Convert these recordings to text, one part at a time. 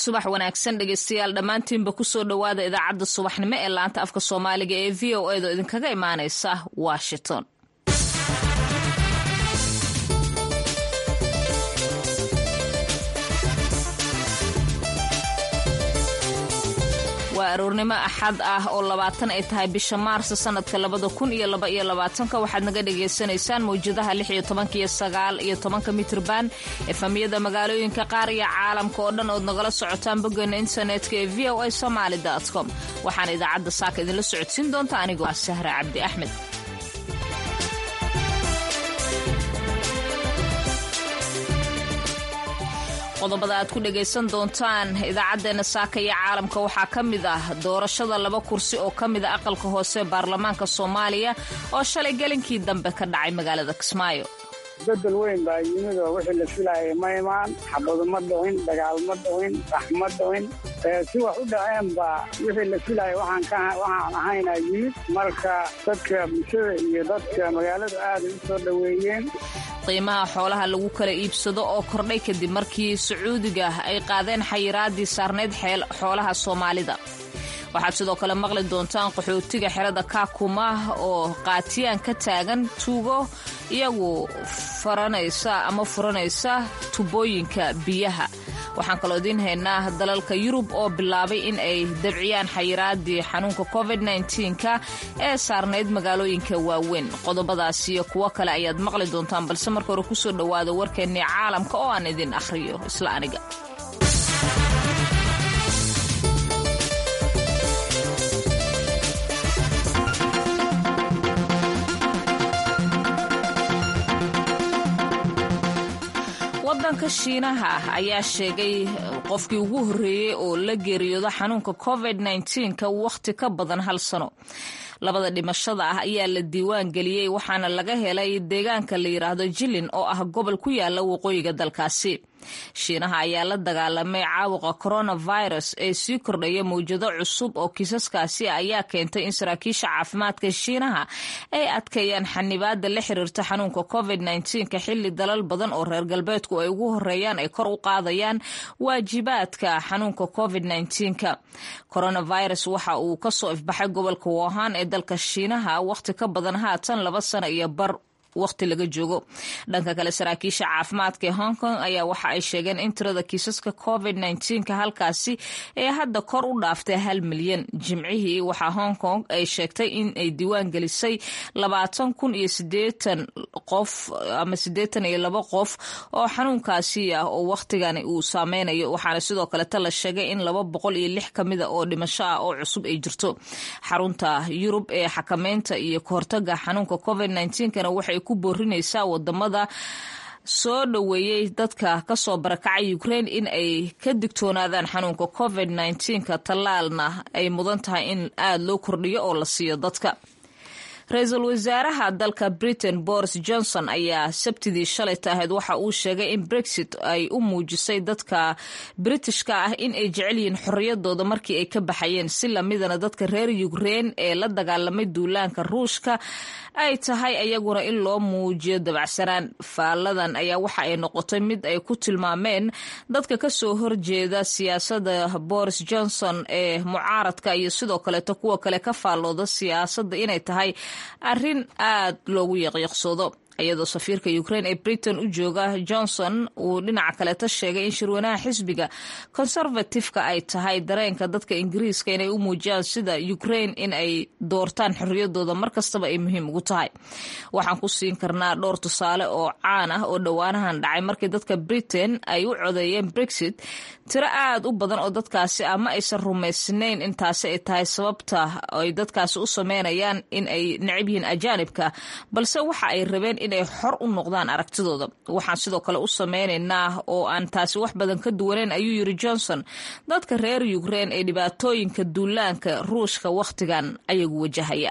subax wanaagsan dhegeystayaal dhammaantiinba kusoo dhowaada idaacadda subaxnimo ee laanta afka soomaaliga ee v o edo idinkaga imaaneysa washington waa aroornimo axad ah oo labaatan ay tahay bisha maarso sanadka labada kun iyo laba iyo labaatanka waxaad naga dhagaysanaysaan mawjadaha lix iyo tobanka iyo sagaal iyo tobanka mitrban efamiyada magaalooyinka qaar iyo caalamka oo dhan ood nagala socotaan boggeena internetka ee v o a somaali com waxaan idaacadda saaka idinla socodsiin doonta anigoo ah sahra cabdi axmed qodobada aad ku dhagaysan doontaan idaacadeena saaka iyo caalamka waxaa ka mid ah doorashada laba kursi oo ka mida aqalka hoose baarlamaanka soomaaliya oo shalay gelinkii dambe ka dhacay magaalada kismaayo bedel weyn baa yimid oo wixii la filaayay ma imaan xabadu ma dhicin dagaal ma dhicin rax ma dhicin si wax u dhaceen baa wixii la filaayay waxaan ahaynaa yimid marka dadka bulshada iyo dadka magaaladu aaday u soo dhoweeyeen qiimaha xoolaha lagu kala iibsado oo kordhay kadib markii sacuudiga ay qaadeen xayiraadii saarnayd xoolaha soomaalida waxaad sidoo kale maqli doontaan qaxootiga xerada kaakuma oo qaatiyaan ka taagan tuugo iyagu faranaysa ama furanaysa tubooyinka biyaha waxaan kaloo idiin haynaa dalalka yurub oo bilaabay in ay dabciyaan xayiraadii xanuunka covid nka ee saarnayd magaalooyinka waaweyn qodobadaas iyo kuwo kale ayaad maqli doontaan balse marka hore kusoo dhowaada warkeennii caalamka oo aan idin akhriyo isla aniga wadanka shiinaha ayaa sheegay qofkii ugu horreeyey oo la geeriyooda xanuunka covid nka wakhti ka badan hal sano labada dhimashada ah ayaa la diiwaan geliyey waxaana laga helay deegaanka la yidhaahdo jilin oo ah gobol ku yaala waqooyiga dalkaasi shiinaha ayaa la dagaalamay caabuqa coronavirus ee sii kordhaya mawjado cusub oo kiisaskaasi ayaa keentay in saraakiisha caafimaadka shiinaha ay adkeeyaan xanibaada la xiriirta xanuunka covid ka xili dalal badan oo reer galbeedku ay ugu horeeyaan ay kor u qaadayaan waajibaadka xanuunka covid ka coronavirus waxa uu kasoo ifbaxay gobolka wohan ee dalka shiinaha wakhti ka badan haatan laba sano iyo bar waqti laga joogo dhanka kale saraakiisha caafimaadka ee hong kong ayaa waxa ay sheegeen in tirada kiisaska covid ka halkaasi ee hadda kor u dhaaftay hal milyan jimcihii waxaa hong kong ay sheegtay in ay diiwaan gelisay labaatan kun iyo sideetan qof ama sideetan iyo laba qof oo xanuunkaasi ah oo wakhtigani uu saameynayo waxaana sidoo kaleta la sheegay in laba boqol iyo lix kamida oo dhimasho ah oo cusub ay jirto xarunta yurub ee xakameynta iyo kahortaga xanuunka covid kana waxay ku boorinaysaa wadamada soo dhoweeyey dadka kasoo barakacay ukraine in ay ka digtoonaadaan xanuunka covid ka tallaalna ay mudan tahay in aada loo kordhiyo oo la siiyo dadka ra-iisul wasaaraha dalka britain boris johnson ayaa sabtidii shalayta ahayd waxa uu sheegay in brexit ay u muujisay dadka britishka ah in ay jecel yihiin xorriyadooda markii ay ka baxayeen si lamidana dadka reer ukraine ee la dagaalamay duulaanka ruushka ay tahay ayaguna in loo muujiyo dabacsanaan faalladan ayaa waxa ay noqotay mid ay ku tilmaameen dadka kasoo horjeeda siyaasada boris johnson ee mucaaradka iyo sidoo kaleeto kuwa kale ka faallooda siyaasadda inay tahay arrin aad loogu yaqyaqsoodo iyadoo safiirka ukraine ee britain u jooga johnson uu dhinaca kaleeta sheegay in shirweynaha xisbiga conservatifeka ay tahay dareenka dadka ingiriiska inay u muujiyaan sida ukraine in ay doortaan xorriyadooda markastaba ay muhiim ugu tahay waxaan ku siin karnaa dhowr tusaale oo caan ah oo dhowaanahan dhacay markii dadka britain ay u codeeyeen brexit tiro aad u badan oo dadkaasi ah ma aysan rumaysnayn intaasi ay tahay sababta ay dadkaasi u sameynayaan in ay necab yihiin ajaanibka balse waxa ay rabeen inay xor u noqdaan aragtidooda waxaan sidoo kale u sameynaynaa oo aan taasi wax badan ka duwaneyn ayuu yiri johnson dadka reer ukraine ee dhibaatooyinka duulaanka ruushka wakhtigan ayagu wajahaya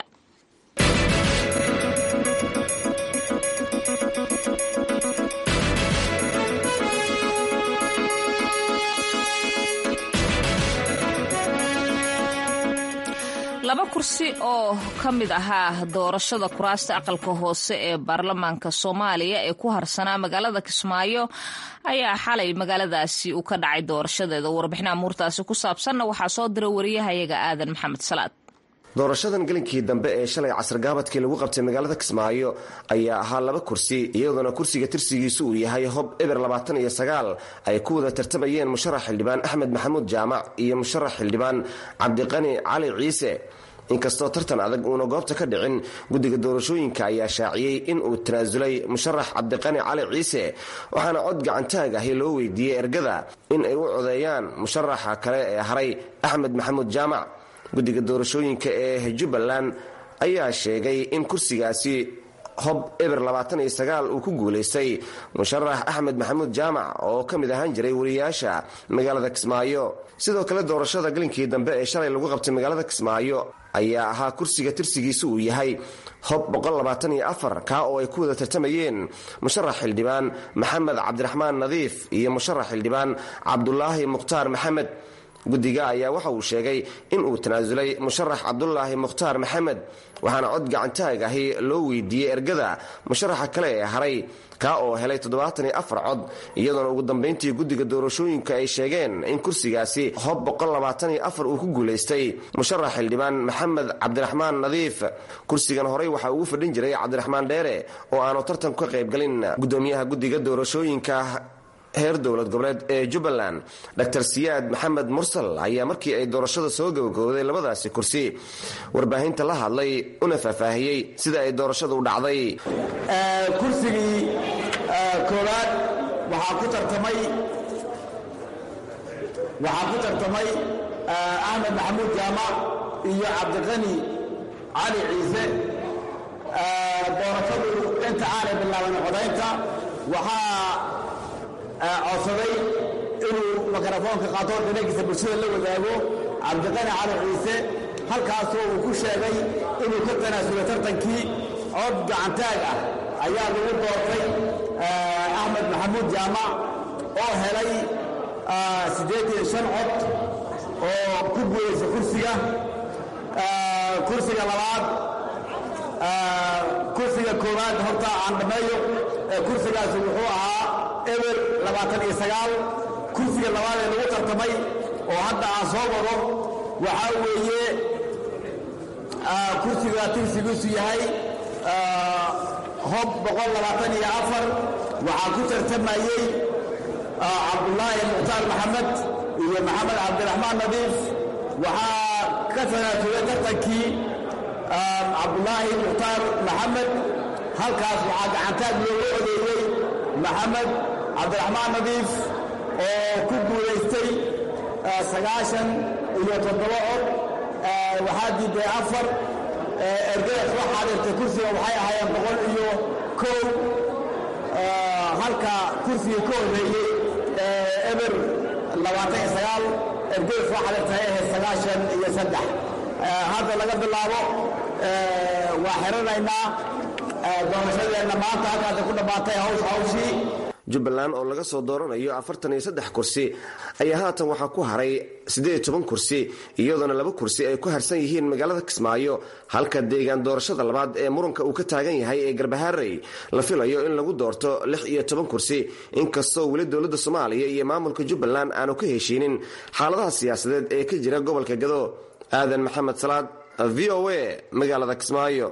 laba kursi oo ka mid ahaa doorashada kuraasta aqalka hoose ee baarlamaanka soomaaliya ee ku harsanaa magaalada kismaayo ayaa xalay magaaladaasi uu ka dhacay doorashadeeda warbixin amuurtaasi ku saabsanna waxaa soo diray wariyahayaga aadan maxamed salaad doorashadan gelinkii dambe ee shalay casargaabadkii lagu qabtay magaalada kismaayo ayaa ahaa laba kursi iyadoona kursiga tirsigiisu uu yahay hob eber labaatan iyo sagaal ay ku wada tartamayeen musharax xildhibaan axmed maxamuud jaamac iyo musharax xildhibaan cabdiqani cali ciise inkastoo tartan adag uuna goobta ka dhicin guddiga doorashooyinka ayaa shaaciyey in uu tanaasulay musharax cabdiqani cali ciise waxaana cod gacantaag ahi loo weydiiyey ergada in ay u codeeyaan musharaxa kale ee haray axmed maxamuud jaamac guddiga doorashooyinka ee jubbaland ayaa sheegay in kursigaasi hob eber labaatan iyo sagaal uu ku guulaystay musharax axmed maxamuud jaamac oo ka mid ahaan jiray wariyaasha magaalada kismaayo sidoo kale doorashada gelinkii dambe ee shalay lagu qabtay magaalada kismaayo ayaa ahaa kursiga tirsigiisu uu yahay hob kaa oo ay ku wada tartamayeen musharax xildhibaan maxamed cabdiraxmaan nadiif iyo musharax xildhibaan cabdulaahi mukhtaar maxamed guddiga ayaa waxa uu sheegay in uu tanaasulay musharax cabdulaahi mukhtaar maxamed waxaana cod gacantaag ahi loo weydiiyey ergada musharaxa kale ee haray kaa oo helay toddobaatan iyo afar cod iyadoona ugu dambayntii guddiga doorashooyinka ay sheegeen in kursigaasi hob uu ku guulaystay musharax xildhibaan maxamed cabdiraxmaan nadiif kursigan horey waxaa ugu fadhin jiray cabdiraxmaan dheere oo aanu tartan ka qaybgalin gudoomiyaha guddiga doorashooyinka heer dowlad goboleed ee jubbaland dr siyaad maxamed mursal ayaa markii ay doorashada soo gabagowday labadaasi kursi warbaahinta la hadlay una faahfaahiyey sida ay doorashadu u dhacday kursigii koowaad waxaa ku tartamay waxaa ku tartamay axmed maxamuud jaamac iyo cabdiqani cali ciise doorashadu inta aanay bilaaban codaynta waxaa codsaday inuu mikrofoonka qaato dhanankiisa bulshada la wadaago cabdiqani cali ciise halkaasoo uu ku sheegay inuu ka tanaasulay tartankii cod gacantaag ah ayaa lagu doortay axmed maxamuud jaamac oo helay siddeetan shan cod oo ku guulaysa kursiga kursiga labaad kursiga koowaad horta aan dhammeeyo kursigaasi wuxuu ahaa eber labaatan iyo sagaal kursiga labaad ee lagu tartamay oo hadda aan soo wado waxaa weeye kursiga tirsigiisu yahay hob boqol labaatan iyo afar waxaa ku tartamayey cabdulaahi mukhtaar maxamed iyo maxamed cabdiraxmaan nadiif waxaa ka tanaasulay tartankii cabdulaahi mukhtaar maxamed halkaas waxaa gacantaag looga odeeyey maxamed cabdiraxmaan nadiif oo ku guulaystay sagaashan iyo toddoba cod waxaa diiday afar ergadaas waxaa dhirtay kursiga waxay ahaayeen boqol iyo kow halka kursigii ka horreeyey eber labaatan iyo sagaal ergadaas waxaa dhirtay ahayd sagaashan iyo saddex hadda laga bilaabo waa xiranaynaa doorashadeenna maanta halkaasa ku dhammaatay hawsh hawshii jubbaland oo laga soo dooranayo afartan iyo saddex kursi ayaa haatan waxaa ku haray siddeed iyo toban kursi iyadoona laba kursi ay ku harsan yihiin magaalada kismaayo halka deegaan doorashada labaad ee muranka uu ka taagan yahay ee garbaharey la filayo in lagu doorto lix iyo toban kursi inkastoo weli dowladda soomaaliya iyo maamulka jubbaland aanu ka heshiinin xaaladaha siyaasadeed ee ka jira gobolka gado aadan maxamed salaad v o a magaalada kismaayo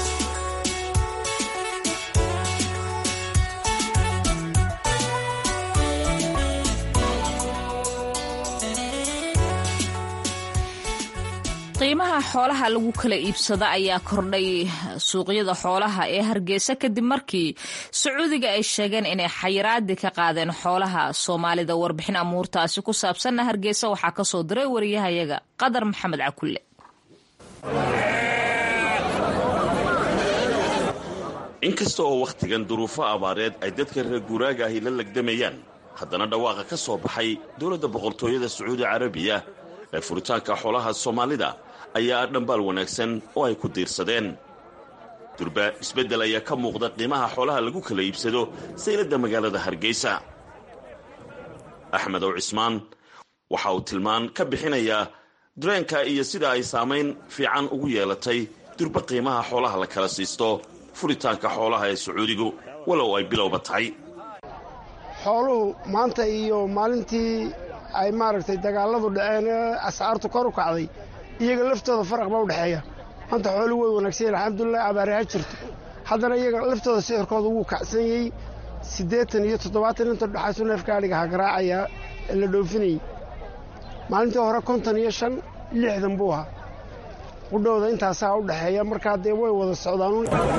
qiimaha xoolaha lagu kala iibsada ayaa kordhay suuqyada xoolaha ee hargeysa kadib markii sacuudiga ay sheegeen inay xayiraadi ka qaadeen xoolaha soomaalida warbixin amuurtaasi ku saabsanna hargeysa waxaa kasoo diray wariyahayaga qadar maxamed cakulle inkasta oo wakhtigan duruufo abaareed ay dadka reer guuraaga ahi la legdamayaan haddana dhawaaqa ka soo baxay dowladda boqortooyada sacuudi carabiya ee furitaanka xoolaha soomaalida ayaa ah dhambaal wanaagsan oo ay ku diirsadeen durba isbeddel ayaa ka muuqda qiimaha xoolaha lagu kala iibsado sayladda magaalada hargeysa axmed ow cismaan waxa uu tilmaan ka bixinayaa dareenka iyo sida ay saamayn fiican ugu yeelatay durba qiimaha xoolaha la kala siisto furitaanka xoolaha ee sacuudigu walow ay bilowba tahay xooluhu maanta iyo maalintii ay maaragtay dagaalladu dhaceen ee ascaartu kor u kacday iyaga laftooda faraq ba u dhexeeya maanta xooluhu way wanaagsan yahin alxamdulilah abaari ha jirto haddana iyaga laftooda sixirkooda wuu kacsan yey siddeetan iyo toddobaatan inta dhexaysu neefka adhiga ha garaacayaa ee la dhoofinayey maalintii hore konton iyo shan lixdan buu ahaa qudhowda intaasaa u dhexeeya markaa dee way wada socdaan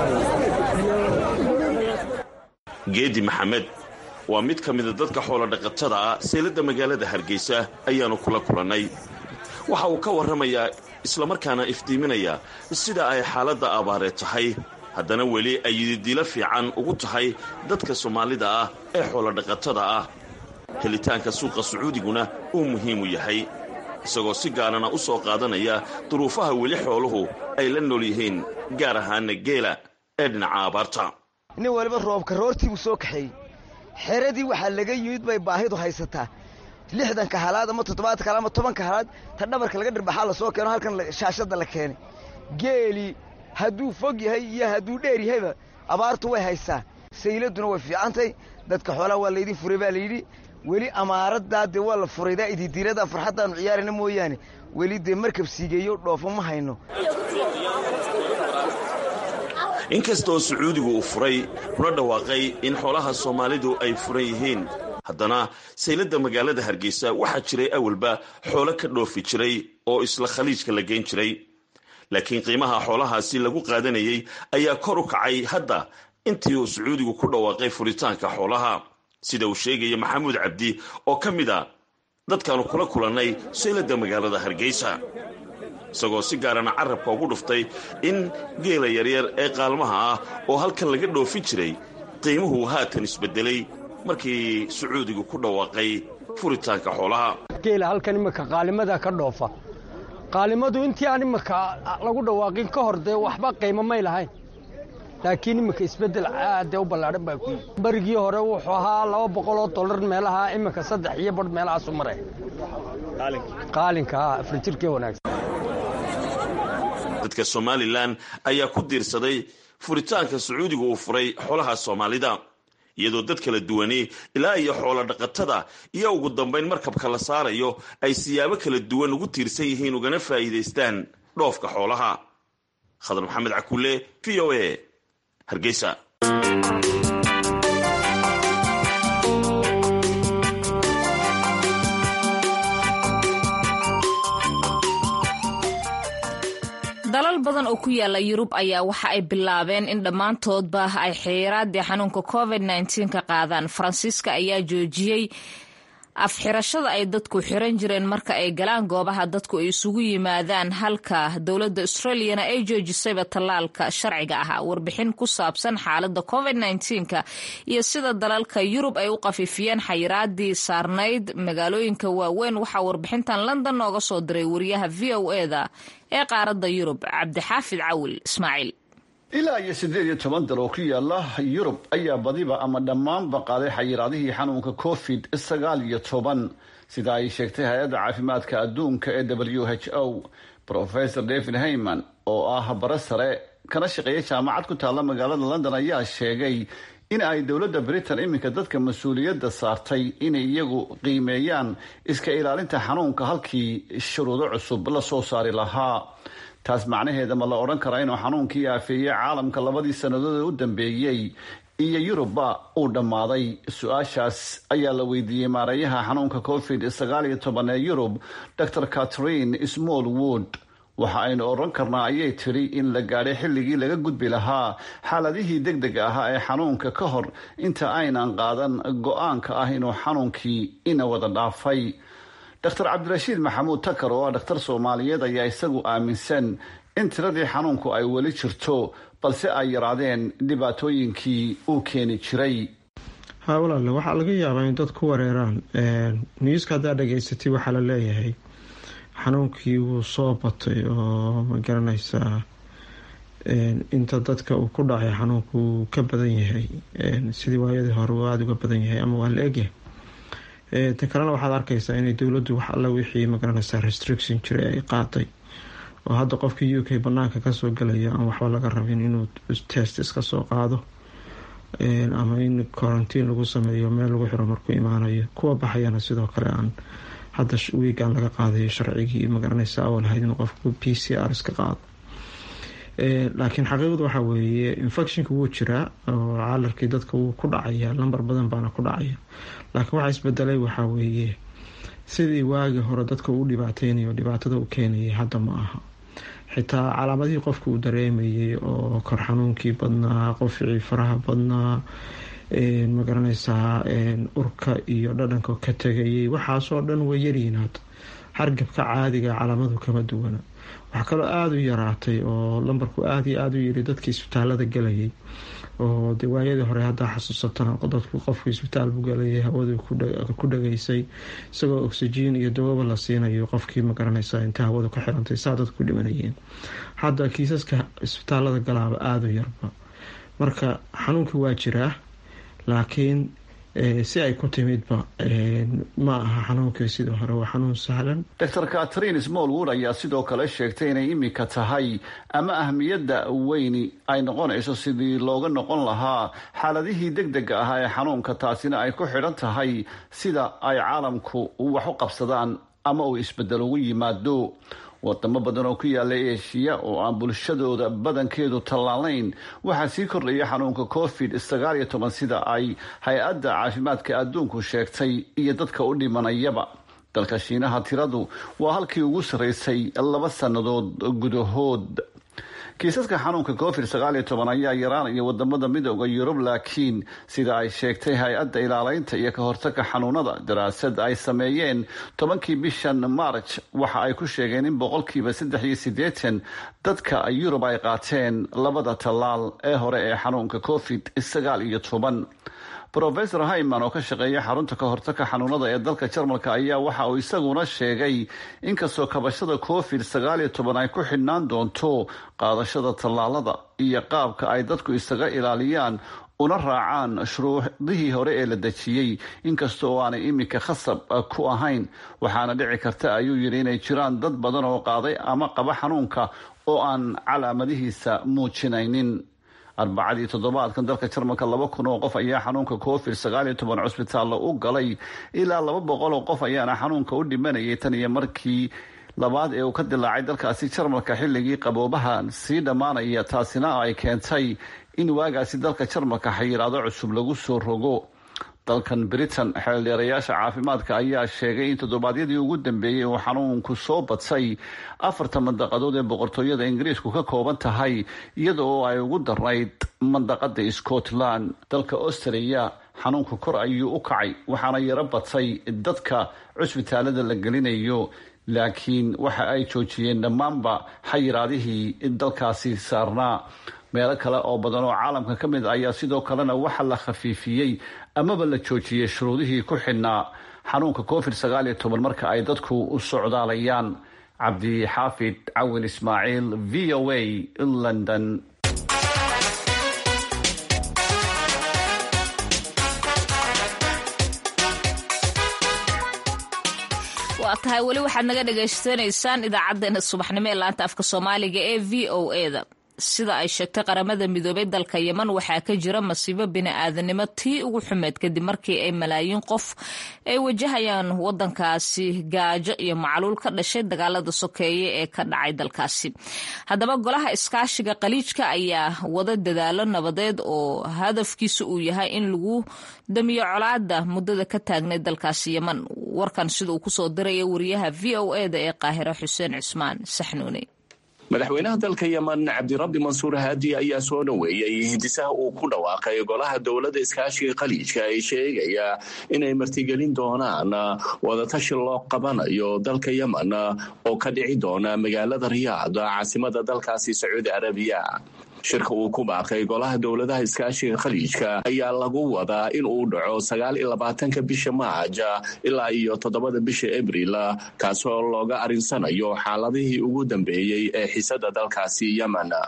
geedi maxamed waa mid ka mida dadka xoolodhaqatada ah seeladda magaalada hargeysa ayaannu kula kulannay waxa uu ka warramayaa islamarkaana iftiiminaya sida ay xaaladda abaaree tahay haddana weli ay yididiilo fiican ugu tahay dadka soomaalida ah ee xoolodhaqatada ah helitaanka suuqa sacuudiguna uu muhiimu yahay isagoo si gaarana u soo qaadanaya duruufaha weli xooluhu ay la nool yihiin gaar ahaana geela ee dhinaca abaarta nin waliba roobka roortii buu soo kaxeeyey xeradii waxaa laga yimid bay baahidu haysataa lixdanka halaad ama toddobaadka halaad ama tobanka halaad ta dhabarka laga dhirbaxaa la soo keeno halkan shaashadda la keenay geeli hadduu fog yahay iyo hadduu dheer yahayba abaartu way haysaa sayladuna way fiicantay dadka xoolaha waa laydin furay baa layidhi weli amaaraddaa dee waa la furaydaa ididiirada farxaddaannu ciyaarayna mooyaane weli dee markab siigeeyo dhoofo ma hayno inkastoo sacuudigu uu furay kuna dhawaaqay in xoolaha soomaalidu ay furan yihiin haddana sayladda magaalada hargeysa waxaa jiray awalba xoolo ka dhoofi jiray oo isla khaliijka la geyn jiray laakiin qiimaha xoolahaasi lagu qaadanayay ayaa kor u kacay hadda intii uu sacuudigu ku dhawaaqay furitaanka xoolaha sida uu sheegaya maxamuud cabdi oo ka mid a dadkaanu kula kulannay sayladda magaalada hargeysa isagoo si gaarana carabka ugu dhuftay in geela yaryar ee qaalmaha ah oo halkan laga dhoofin jiray qiimuhu haatan isbedelay markii sacuudigu ku dhawaaqay furitaanka xoolaha geela halkan imika qaalimada ka dhoofa qaalimadu intii aan imika lagu dhawaaqin ka hor dee waxba qiimo may lahayn laakiin imika isbeddel aadee u ballaadhan baa ku yii barigii hore wuxuu ahaa laba boqoloo dollar meelaha imika saddex iyo badh meelahaasu maray qaalinka afrijirkee wanaagsan dadka somalilan ayaa ku diirsaday furitaanka sacuudiga uu furay xoolaha soomaalida iyadoo dad kala duwani ilaa iyo xoolo dhaqatada iyo ugu dambayn markabka la saarayo ay siyaabo kala duwan ugu tiirsan yihiin ugana faa'iidaystaan dhoofka xoolaha khadar maxamed cakulle v o a hargeysa dalal badan oo ku yaala yurub ayaa waxa ay bilaabeen in dhammaantoodba ay xeeraadii xanuunka covid nteen ka qaadaan faransiiska ayaa joojiyey afxirashada ay dadku xiran jireen marka ay galaan goobaha dadku ay isugu yimaadaan halka dowladda australiyana ay joojisayba tallaalka sharciga ahaa warbixin ku saabsan xaaladda covid nteenka iyo sida dalalka yurub ay u qafifiyeen xayiraadii saarnayd magaalooyinka waaweyn waxaa warbixintan london nooga soo diray wariyaha v o eda ee qaaradda yurub cabdixaafid cawil ismaaciil ilaa iyo siddeed iyo toban dal oo ku yaala yurub ayaa badiba ama dhammaanba qaaday xayiraadihii xanuunka covid sagaal iyo toban sida ay sheegtay hay-adda caafimaadka adduunka ee w h o professor david hayman oo ah bare sare kana shaqeeya jaamacad ku taalla magaalada london ayaa sheegay in ay dowladda britain iminka dadka mas-uuliyadda saartay inay iyagu qiimeeyaan iska ilaalinta xanuunka halkii shuruudo cusub la soo saari lahaa taas macnaheeda ma la odhan karaa inuu xanuunkii aafeeyey caalamka labadii sannadood ee u dambeeyey iyo yurubba uu dhammaaday su-aashaas ayaa la weydiiyey maareeyaha xanuunka covid sagaal iyo toban ee yurub dor catherine smallwood waxa aynu odhan karnaa ayay tidhi in la gaadhay xilligii laga gudbi lahaa xaaladihii deg deg ahaa ee xanuunka ka hor inta aynan qaadan go-aanka ah inuu xanuunkii ina wada dhaafay dr cabdirashiid maxamuud takar oo ah dhakhtar soomaaliyeed ayaa isagu aaminsan in tiradii xanuunku ay weli jirto balse ay yaraadeen dhibaatooyinkii uu keeni jiray haa walaale waxaa laga yaabaa in dad ku wareeraan newska haddaa dhegaysatay waxaa la leeyahay xanuunkii wuu soo batay oo ma garanaysaa inta dadka uu ku dhacay xanuunku wuu ka badan yahay sidii waayadii hore uu aada uga badan yahay ama waa la egyahay ta kalena waxaad arkaysaa inay dowladdu wax alla wixii magaranaysaa restriction jiray ay qaaday oo hadda qofkii u k banaanka kasoo galaya aan waxba laga rabin inuu test iska soo qaado ama in quarantiin lagu sameeyo meel lagu xiro markuu imaanayo kuwa baxayana sidoo kale aan hadda wiigan laga qaadayo sharcigii magaranaysa awal ahayd in qofku p c r iska qaado laakiin xaqiiqadu waxaa weeye infectionka wuu jiraa oo calarkii dadka wuu ku dhacaya lambar badan baana ku dhacaya laakiin waxaa isbedelay waxaa weeye sidii waagii hore dadka uu dhibaateynayo dhibaatada u keenayay hadda ma aha xitaa calaamadihii qofka uu dareemayay oo kor xanuunkii badnaa qofcii faraha badnaa magaranaysaa urka iyo dhadhanka ka tegayay waxaasoo dhan way yaryihiin hadda hargabka caadiga calaamadu kama duwana waxaa kaloo aada u yaraatay oo lambarku aada iyo aada u yiri dadkii isbitaalada galayay oo de waayadii hore haddaa xasuusatana dadku qofku isbitaal buu galayay hawadu ku dhageysay isagoo oxygen iyo dawaba la siinayo qofkii magaranaysa inta hawadu ka xirantay saa dadku ku dhimanayeen hadda kiisaska isbitaalada galaaba aada u yarba marka xanuunkii waa jiraa laakiin si ay ku timidba ma aha xanuunkii sidii hore waa xanuun sahlan dor catrin smallwood ayaa sidoo kale sheegtay inay imika tahay ama ahmiyadda weyni ay noqonayso sidii looga noqon lahaa xaaladihii deg dega ahaa ee xanuunka taasina ay ku xidhan tahay sida ay caalamku wax u qabsadaan ama uu isbedel ugu yimaado wadamo badan oo ku yaala eshiya oo aan bulshadooda badankeedu tallaalayn waxaa sii kordhaya xanuunka covid sagaal iyo toban sida ay hay-adda caafimaadka adduunku sheegtay iyo dadka u dhimanayaba dalka shiinaha tiradu waa halkii ugu sarreysay laba sannadood gudahood kiisaska xanuunka covid sagaal iyo toban ayaa yaraanaya wadamada midooda yurub laakiin sida ay sheegtay hay-adda ilaaleynta iyo ka hortaga xanuunada daraasad ay sameeyeen tobankii bishan march waxa ay ku sheegeen in boqolkiiba saddex iyo sideetan dadka yurub ay qaateen labada tallaal ee hore ee xanuunka covid sagaal iyo toban rofesor hayman oo ka shaqeeya xarunta ka hortagka xanuunada ee dalka jarmalka ayaa waxa uu isaguna sheegay inkastoo kabashada covid sagaal iyo toban ay ku xidhnaan doonto qaadashada tallaalada iyo qaabka ay dadku isaga ilaaliyaan una raacaan shuruudihii hore ee la dejiyey inkasta oo aanay iminka khasab ku ahayn waxaana dhici karta ayuu yidhi inay jiraan dad badan oo qaaday ama qaba xanuunka oo aan calaamadihiisa muujinaynin arbacadii toddobaadkan dalka jarmalka laba kun oo qof ayaa xanuunka covid sagaal iyo toban cusbitaalla u galay ilaa laba boqol oo qof ayaana xanuunka u dhimanayay tan iyo markii labaad ee uu ka dilaacay dalkaasi jarmalka xilligii qaboobaha sii dhammaanaya taasina ay keentay in waagaasi dalka jarmalka xayiraado cusub lagu soo rogo dalkan britain xeeldheerayaasha caafimaadka ayaa sheegay in toddobaadyadii ugu dambeeyey uu xanuunku soo badsay afarta mandaqadood ee boqortooyada ingiriisku ka kooban tahay iyada oo ay ugu darnayd mandaqada scotland dalka australia xanuunku kor ayuu u kacay waxaana yaro badsay dadka cusbitaalada la gelinayo laakiin waxa ay joojiyeen dhammaanba xayiraadihii dalkaasi saarnaa meelo kale oo badan oo caalamka ka mid ayaa sidoo kalena waxa la khafiifiyey amaba la joojiyey shuruudihii ku xidhnaa xanuunka covid sagaal iyo toban marka ay dadku u socdaalayaan cabdi xaafid cawin ismaaciil v o a london waa tahay weli waxaad naga dhagaysanaysaan idaacadeena subaxnimo ee laanta afka soomaaliga ee v o eda sida ay sheegtay qaramada midoobay dalka yeman waxaa ka jira masiibo bini-aadanimo tii ugu xumeed kadib markii ay malaayiin qof ay wajahayaan wadankaasi gaajo iyo macluul ka dhashay dagaalada sokeeye ee ka dhacay dalkaasi haddaba golaha iskaashiga qaliijka ayaa wada dadaalo nabadeed oo hadafkiisa uu yahay in lagu damiyo colaada muddada ka taagnay dalkaasi yeman warkan sida uu kusoo diraya wariyaha v o eda ee qaahira xuseen cusmaan saxnuuni madaxweynaha dalka yeman cabdirabbi mansuur haadi ayaa soo dhoweeyey hindisaha uu ku dhawaaqay golaha dowladda iskaashiga khaliijka ay sheegaya inay martigelin doonaan wadatashi loo qabanayo dalka yeman oo ka dhici doona magaalada riyaad caasimada dalkaasi sacuudi arabiya shirka uu ku baaqay golaha dowladaha iskaashiga khaliijka ayaa lagu wadaa in uu dhaco sagaal iyo labaatanka bisha maaja ilaa iyo toddobada bisha abril kaasoo looga arinsanayo xaaladihii ugu dambeeyey ee xisada dalkaasi yemen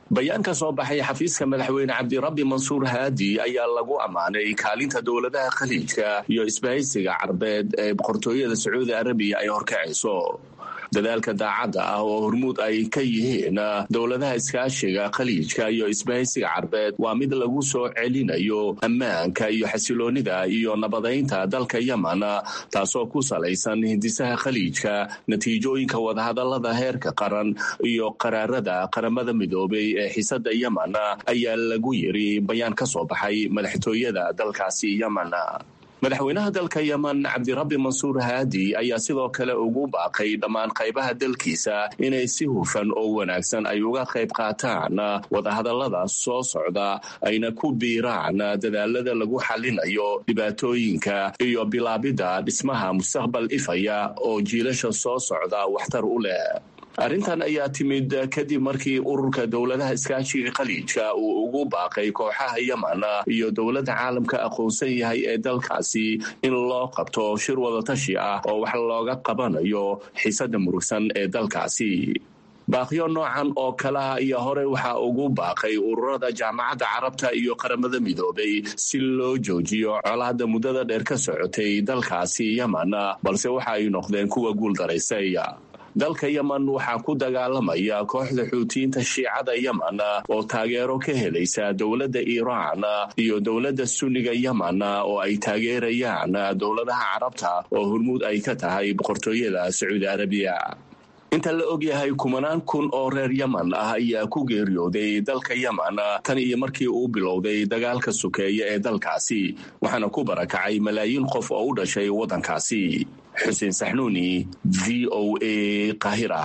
bayaan ka soo baxay xafiiska madaxweyne cabdirabbi mansuur haadi ayaa lagu ammaanay kaalinta dowladaha khaliijka iyo isbahaysiga carbeed ee boqortooyada sacuudi arabiya ay horkacayso dadaalka daacadda ah oo hormuud ay ka yihiin dowladaha iskaashiga khaliijka iyo isbahaysiga carbeed waa mid lagu soo celinayo ammaanka iyo xasiloonida iyo nabadaynta dalka yemen taasoo ku salaysan hindisaha khaliijka natiijooyinka wadahadalada heerka qaran iyo qaraarada qaramada midoobay ee xisada yemen ayaa lagu yiri bayaan ka soo baxay madaxtooyada dalkaasi yemen madaxweynaha dalka yemen cabdirabbi mansuur haadi ayaa sidoo kale ugu baaqay dhammaan qaybaha dalkiisa inay si hufan oo wanaagsan ay uga qayb qaataan wadahadallada soo socda ayna ku biiraan dadaalada lagu xalinayo dhibaatooyinka iyo bilaabidda dhismaha mustaqbal ifaya oo jiilasha soo socda waxtar u leh arrintan ayaa timid kadib markii ururka dowladaha iskaashiga khaliijka uu ugu baaqay kooxaha yemen iyo dowladda caalamka aqoonsan yahay ee dalkaasi in loo qabto shir wadatashi ah oo wax looga qabanayo xiisada murugsan ee dalkaasi baaqyo noocan oo kaleah iyo hore waxaa ugu baaqay ururada jaamacadda carabta iyo qaramada midoobay si loo joojiyo colaadda muddada dheer ka socotay dalkaasi yemen balse waxa ay noqdeen kuwa guuldaraysay dalka yemen waxaa ku dagaalamaya kooxda xuutiyiinta shiicada yemen oo taageero ka helaysa dowladda iiraan iyo dowladda sunniga yemen oo ay taageerayaan dowladaha carabta oo hormuud ay ka tahay boqortooyada sacuudi arabiya inta la og yahay kumanaan kun oo reer yemen ah ayaa ku geeriyooday dalka yemen tan iyo markii uu bilowday dagaalka sukeeye ee dalkaasi waxaana ku barakacay malaayiin qof oo u dhashay waddankaasi xuseen saxnuuni v o a qahira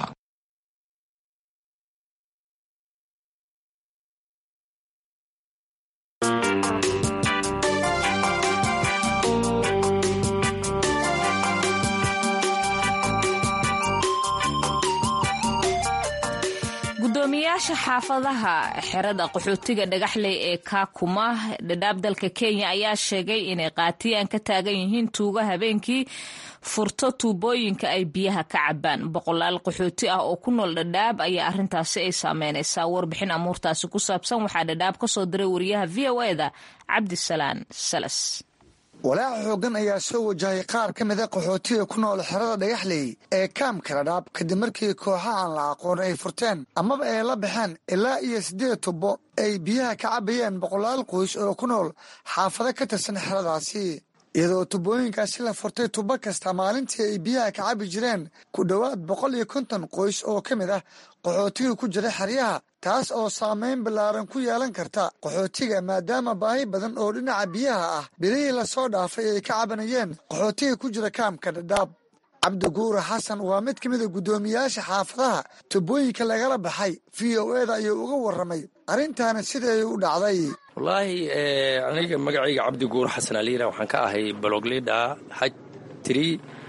gudoomiyaasha xaafadaha xerada qaxootiga dhagaxley ee kaakuma dhadhaab dalka kenya ayaa sheegay inay qaatiyaan ka taagan yihiin tuuga habeenkii furto tuubooyinka ay biyaha ka cabaan boqolaal qaxooti ah oo ku nool dhadhaab ayaa arintaasi ay saameynaysaa warbixin amuurtaasi ku saabsan waxaa dhadhaab ka soo diray wariyaha v o eda cabdisalaan salas walaaca xooggan ayaa soo wajahay qaar ka mida qaxootiga ku nool xerada dhagaxley ee kaamka dhadhaab kadib markii kooxa aan la aqoon ay furteen amaba ay la baxeen ilaa iyo siddeed tubo ay biyaha ka cabayeen boqolaal qoys oo ku nool xaafado ka tirsan xeradaasi iyadoo tubooyinkaasi la furtay tubo kasta maalintii ay biyaha ka cabi jireen ku dhowaad boqol iyo konton qoys oo ka mid ah qaxootiga ku jira xeryaha taas oo saameyn ballaaran ku yeelan karta qaxootiga maadaama baahi badan oo dhinaca biyaha ah bilihii lasoo dhaafay ay ka cabanayeen qaxootiga ku jira kaamka dhadhaab cabdiguura xasan waa mid ka mida guddoomiyaasha xaafadaha tubooyinka lagala baxay v o eda ayuu uga warramay arrintaana siday u dhacday wallaahi aniga magacayga cabdiguur xasan aliira waxaan ka ahay baloglida xaj tiri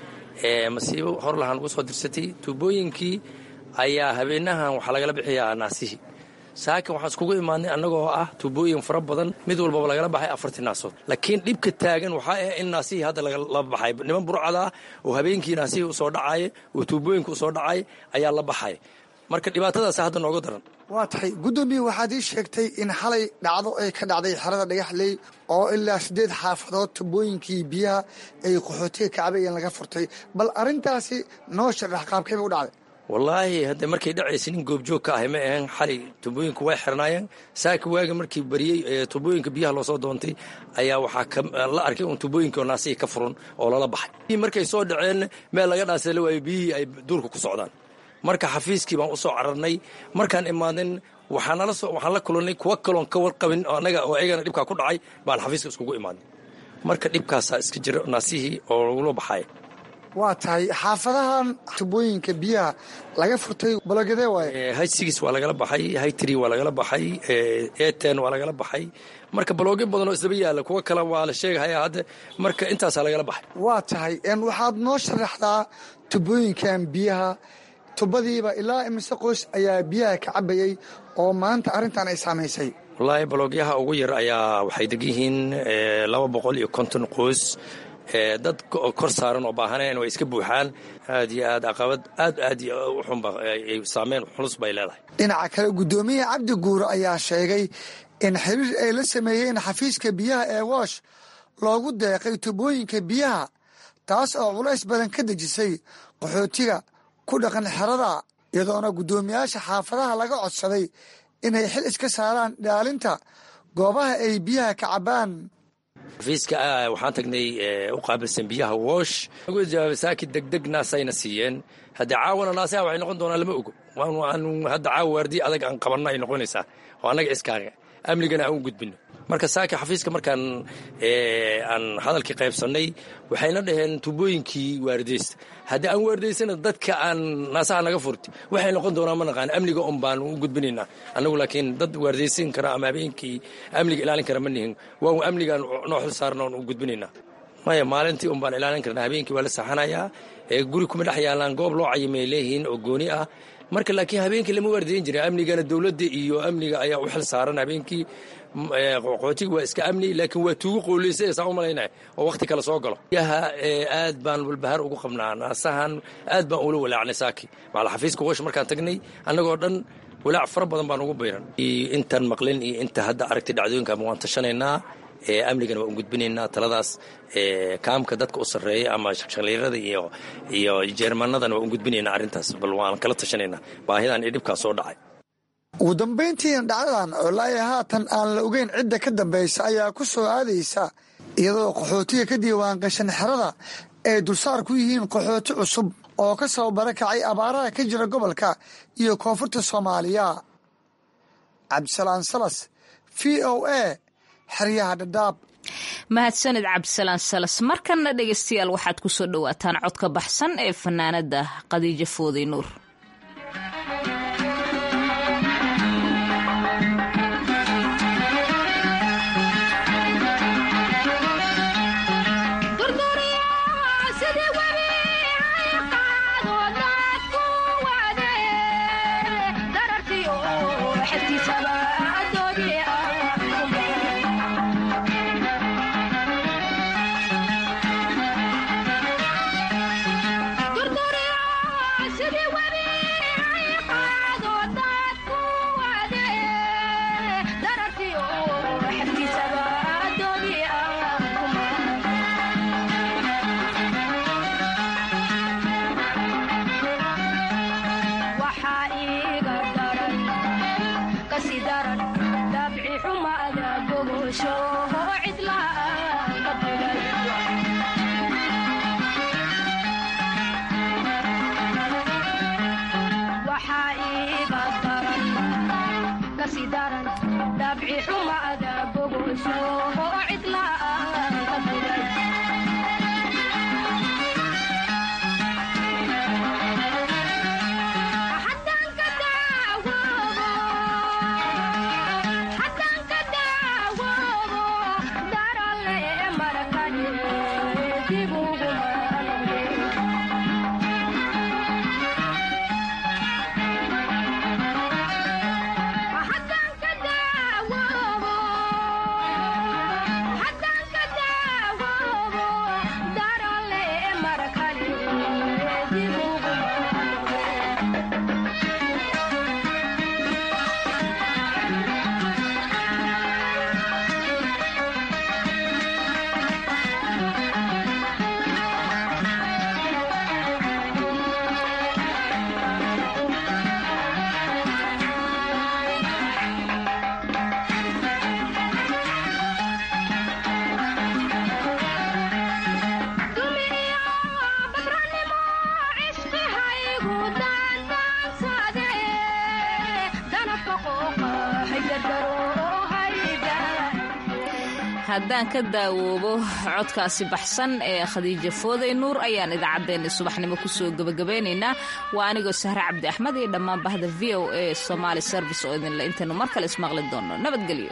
masiibo hor lahaan ugu soo dirsatay tuubooyinkii ayaa habeenahan waxaa lagala bixiyaa naasihii saakin waxaan iskugu imaadnay annagoo ah tuubooyin fara badan mid walbaba lagala baxay afartii naasood laakiin dhibka taagan waxaa ah in naasihii hadda lagala baxay niman burcada ah oo habeenkii naasihii usoo dhacaaya oo tuubooyinka usoo dhacaya ayaa la baxay marka dhibaatadaas hadda nooga daran waa tahay guddoomiye waxaad ii sheegtay in xalay dhacdo ay ka dhacday xerada dhagaxley oo ilaa siddeed xaafadood tubooyinkii biyaha ay qaxootiga kacbayeen laga furtay bal arrintaasi noo sharax qaabkayba u dhacday wallaahi hadda markay dhacaysa nin goobjoog ka ahay ma ahan xalay tubooyinka way xirnaayeen saaka waaga markii bariyey tubooyinka biyaha loosoo doontay ayaa waxaa la arkay un tubooyinka oo naasihii ka furan oo lala baxay markay soo dhaceen meel laga dhaasala waayo biyihii ay duurka ku socdaan marka xafiiskii baan u soo cararnay markaan imaaden waxaan la kulannay kuwa kaloon ka warqabin anaga oo ayagana dhibkaa ku dhacay baan xafiiska iskugu imaadnay marka dhibkaasaa iska jira naasihii oo lagula baxay waa tahay xaafadahan tubooyinka biyaha laga furtay balogedee waaye hay sigis waa lagala baxay hay tri waa lagala baxay eten waa lagala baxay marka balooge badan oo isdaba yaalla kuwa kale waa la sheegahaya hadda marka intaasaa lagala baxay waa tahay waxaad noo sharaxdaa tubooyinkan biyaha tubadiiba ilaa imise qoys ayaa biyaha ka cabayey oo maanta arrintan ay saamaysay wallaahi baloogyaha ugu yar ayaa waxay deg yihiin laba boqol iyo konton qoys dad kor saaran oo baahaneen way iska buuxaan aad iyo aad caqabad aad aad u xunba saameyn xulus bay leedahay dhinaca kale guddoomiyaha cabdi guuro ayaa sheegay in xiriir ay la sameeyeen xafiiska biyaha ee woosh loogu deeqay tubooyinka biyaha taas oo culays badan ka dejisay qaxootiga ku dhaqan xerada iyadoona guddoomiyaasha xaafadaha laga codsaday inay xil iska saaraan ilaalinta goobaha ay biyaha ka cabbaan xafiiska waxaan tagnay u qaabilsan biyaha woosh ugu jawaabay saaki degdeg naasayna siiyeen haddii caawana naasaha waxay noqon doonaa lama ogo waan hadda caawa waardiye adag aan qabanno ay noqonaysaa oo annaga iskaaga amnigana aan u gudbino marka saaki xafiiska markaan aan hadalkii qaybsannay waxayna dhaheen tubooyinkii waardeysta haddii aan waardaysana dadka aan naasaha naga furti waxay noqon doonaa ma naqaan amniga un baan u gudbinaynaa annagu laakiin dad waardaysan kara ama habeenkii amniga ilaalin kara ma nihin waa amnigaan noo xil saarna oon u gudbinaynaa maya maalintii un baan ilaalin karnaa habeenkii waa la saxanayaa guri kuma dhex yaalaan goob loo cayimay leeyihiin oo gooni ah marka laakiin habeenkii lama waardayn jirin amnigana dowladda iyo amniga ayaa u xil saaran habeenkii qoxootiga waa iska amni laakiin waa tuugu qooleysa saa u malaynaya oo wakhti kale soo galo yaha aad baan walbahaar ugu qabnaa naasahan aad baan ula walaacnay saaki maala xafiiska woosh markaan tagnay annagoo dhan walaac fara badan baan ugu bayran intan maqlin iyo inta hadda aragtay dhacdooyinka waan tashanaynaa amnigana waan u gudbinaynaa taladaas kaamka dadka u sarreeya ama shaqshaliirada iyo iyo jeermanadana waan u gudbinaynaa arrintaas bal waan kala tashanaynaa baahidan iyo dhibkaa soo dhacay ugu dambayntiina dhacdadan oo laaya haatan aan la ogeyn cidda ka dambaysa ayaa ku soo aadaysa iyadoo qaxootiga ka diiwaan gashan xerada ay dulsaar ku yihiin qaxooti cusub oo ka soo barakacay abaaraha ka jira gobolka iyo koonfurta soomaaliya cabdisalaan salas v o a xeryaha dhadhaab mahadsanid cabdisalaan salas markanna dhegaystayaal waxaad ku soo dhowaataan codka baxsan ee fanaanada khadiijo fooday nuur haddaan ka daawoobo codkaasi baxsan ee khadiija fooday nuur ayaan idaacaddeenna subaxnimo kusoo gebagabeynaynaa waa anigoo sahre cabdi axmed iyo dhammaan bahda v o a somaali service oo idinle intaynu mar kale ismaqli doonno nabadgelyo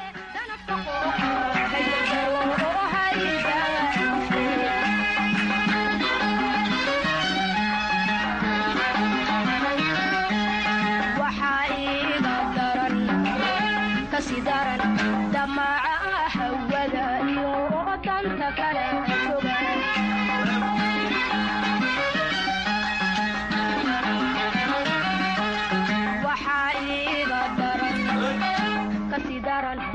damaca hawada iyo danta kale daran